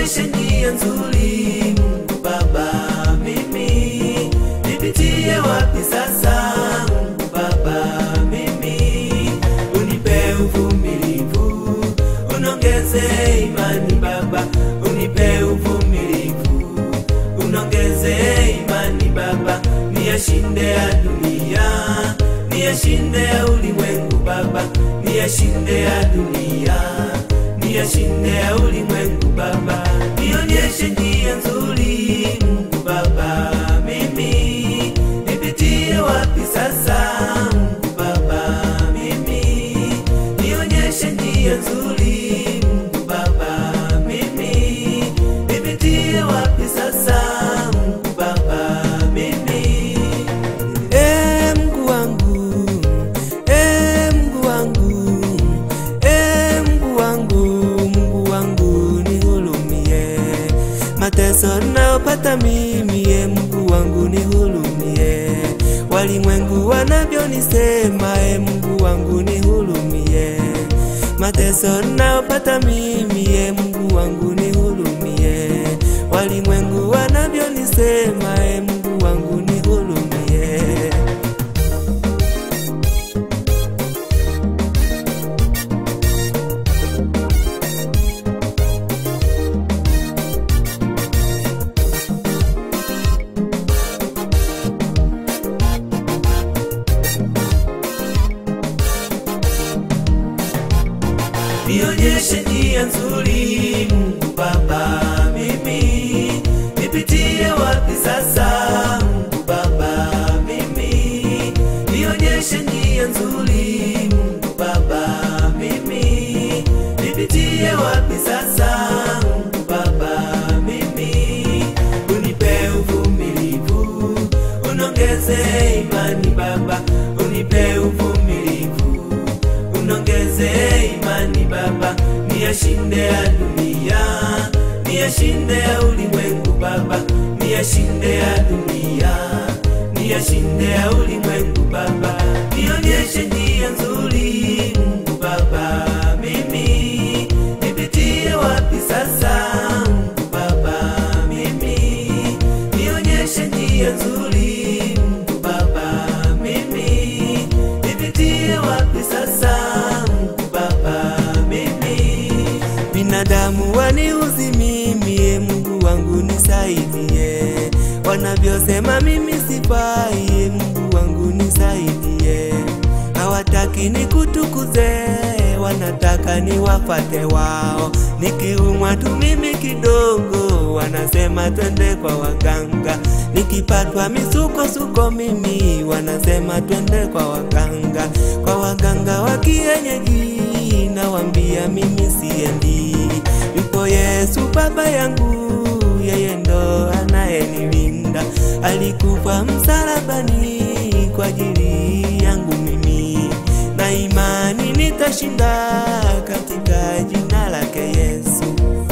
nionyeshe njia nzuri Mungu Baba, mimi nipitie wapi sasa Mungu Baba, mimi unipe uvumilivu, unongeze imani Baba, unipe uvumilivu, unongeze imani Baba, niyashinde ya dunia, niyashinde ya ulimwengu Baba, niyashinde ya dunia, niyashinde ya ulimwengu Baba, nionyeshe njia nzuri Mungu Baba, mimi nipitie wapi sasa Mungu Baba, mimi nionyeshe njia nzuri Mungu Baba, mimi nipitie wapi sasa Mungu Baba, mimi e Mungu wangu e Mungu wangu e Mungu wangu Mungu wangu nihurumie mateso nayopata mimi e Mungu wangu nihurumie walimwengu wanavyonisema e Mungu wangu nihurumie mateso nayopata mimi e Mungu wangu nihurumie walimwengu wanavyonisema e Mungu wangu nihurumie nionyeshe njia nzuri Mungu Baba, mimi nipitie wapi sasa Mungu Baba, mimi nionyeshe njia nzuri Mungu Baba, mimi nipitie wapi sasa Mungu Baba, mimi unipe uvumilivu, unongeze imani Baba, unipe uvumilivu unongeze imani Baba, niyashinde ya dunia, niyashinde ya ulimwengu Baba, niyashinde ya dunia, niyashinde ya ulimwengu Baba, nionyeshe njia nzuri Mungu Baba, mimi nipitie wapi sasa Mungu Baba, mimi nionyeshe njia nzuri Mungu Baba, mimi nipitie wapi sasa Mungu Baba, mimi binadamu waniuzi mimi, e Mungu wangu nisaidie, wanavyosema mimi sifai, e Mungu wangu nisaidie, hawataki nikutukuze, wanataka niwafate wao, nikiumwa tu mimi kidogo, wanasema twende kwa waganga, nikipatwa misukosuko mimi, wanasema twende kwa waganga, kwa waganga wa kienyeji, nawambia mimi siendi, yupo Yesu baba yangu, yeye ndo anayenilinda, alikufa msalabani kwa ajili yangu mimi, na imani nitashinda katika jina lake Yesu.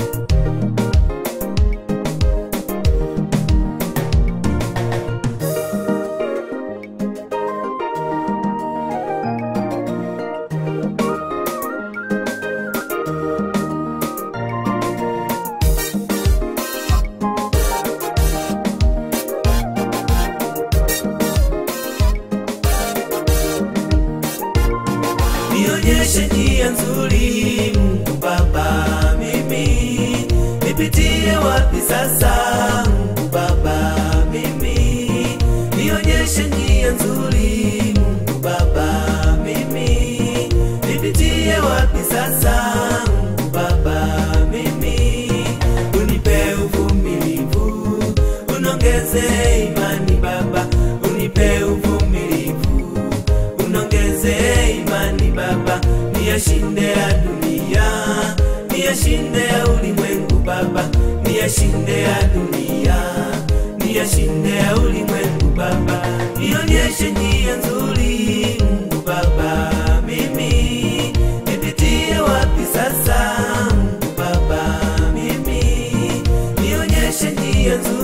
nionyeshe njia nzuri Mungu Baba, mimi nipitie wapi sasa Mungu Baba, mimi nionyeshe njia nzuri Mungu Baba, mimi nipitie wapi sasa Mungu Baba, mimi unipe uvumilivu, unongeze imani Baba, unipe uvumilivu unongeze imani Baba, niyashinde ya dunia, niyashinde ya ulimwengu Baba, niyashinde ya dunia, niyashinde ya ulimwengu Baba, nionyeshe njia nzuri Mungu Baba, mimi nipitie wapi sasa Mungu Baba, mimi nionyeshe njia nzuri